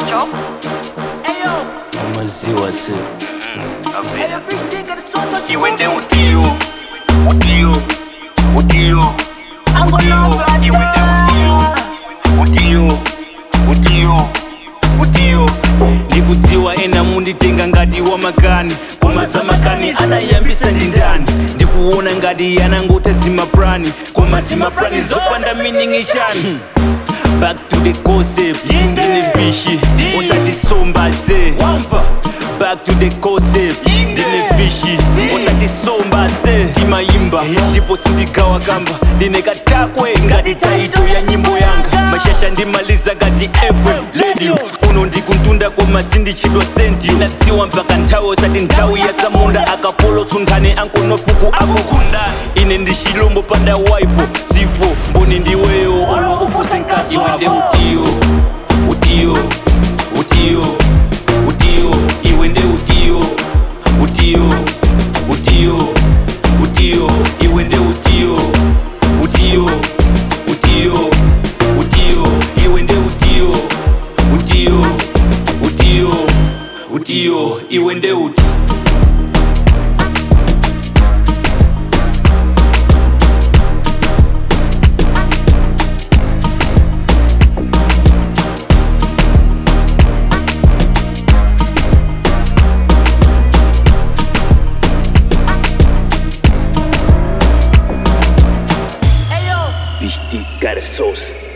Job. Ayo, amaziwa se ayo fish nigga, the sauce what you Iwe want nde udio, udio, udio, I'm gonna love Iwe nde udio, udio, udio, udio. ndikudziwa ena munditenga ngati wa makani koma za makani adayambisa ndi ndani ndikuona ngati yanangota zimaprani koma zimaprani zopanda meaning ishani back to the concept ndine fishi usatisomba se wamva back to the concept ndine fishi usatisomba se timayimba ndipo sindigawa kamba ndine katakwe ngati taito ya nyimbo yanga mashasha ndimaliza ngati fm radio uno ndikuntunda koma sindichidwa senti nadziwa mpaka nthawi osati nthawi ya samunda akapolo tsunthane ankonofuku akokunda ine ndi chilombo panda waifo zifo mboni ndiweyo olo ufuse mkazi wende utiyo utiyo utiyo utiyo iwe nde utiyo utiyo utiyo utiyo iwe nde utiyo utiyo utiyo utiyo iwe nde utiyo utiyo utiyo utiyo iwe nde uti Ayo, Fish got a sauce